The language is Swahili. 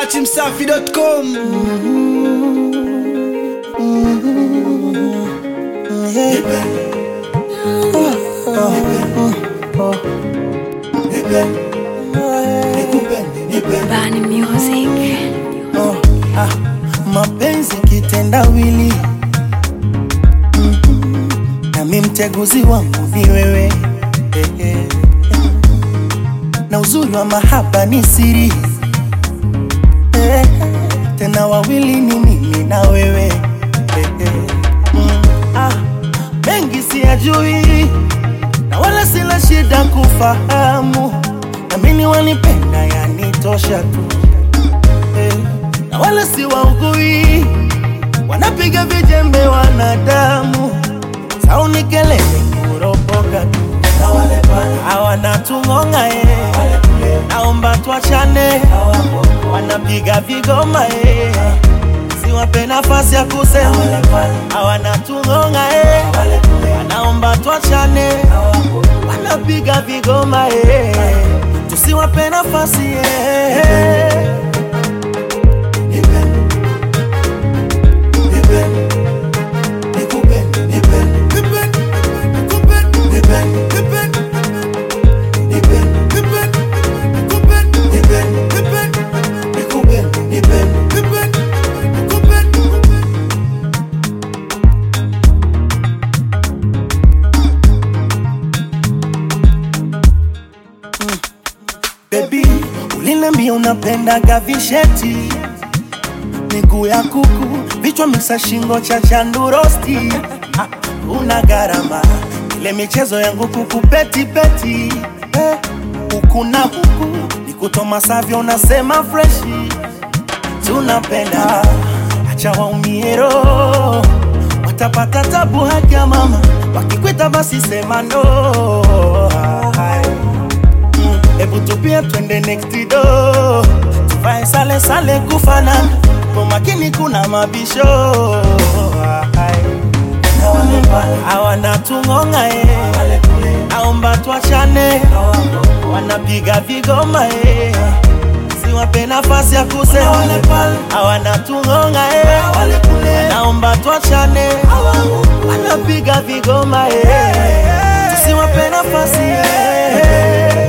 datimsafi.com Bani Music. Oh, ah, mapenzi kitendawili mm, nami mteguzi wangu ni wewe eh, eh, eh. na uzuri wa mahaba ni siri eh, tena wawili ni mimi na wewe eh, eh. Mm, ah, mengi siyajui na wala sina shida kufahamu namini wanipenda yanitosha tu eh, na wala si waugui, wanapiga vijembe wanadamu, sauni kelele kuropoka tu, na wale pale hawana tung'ong'a eh, naomba tuachane, wanapiga vigoma eh, siwape nafasi ya kusema, hawana tung'ong'a eh, naomba tuachane, wanapiga vigoma eh, tusiwape nafasi eh. Baby, uliniambia unapendaga visheti, miguu ya kuku, vichwa misa, shingo cha chandurosti. Ah, una gharama ile michezo yangu kukupeti peti eh, huku na huku nikutoma savyo, unasema freshi, tunapenda acha waumie roho, watapata tabu haki ya mama, wakikwita basi sema no. Hai. Mm, Hebu tupia twende next door tuvae sale sale kufanana kwa makini kuna mabisho Hai. hawana tung'ong'a eh. naomba tuachane wanapiga vigoma eh. siwape nafasi ya kusema hawana tung'ong'a eh. naomba tuachane wanapiga vigoma eh. tusiwape nafasi eh.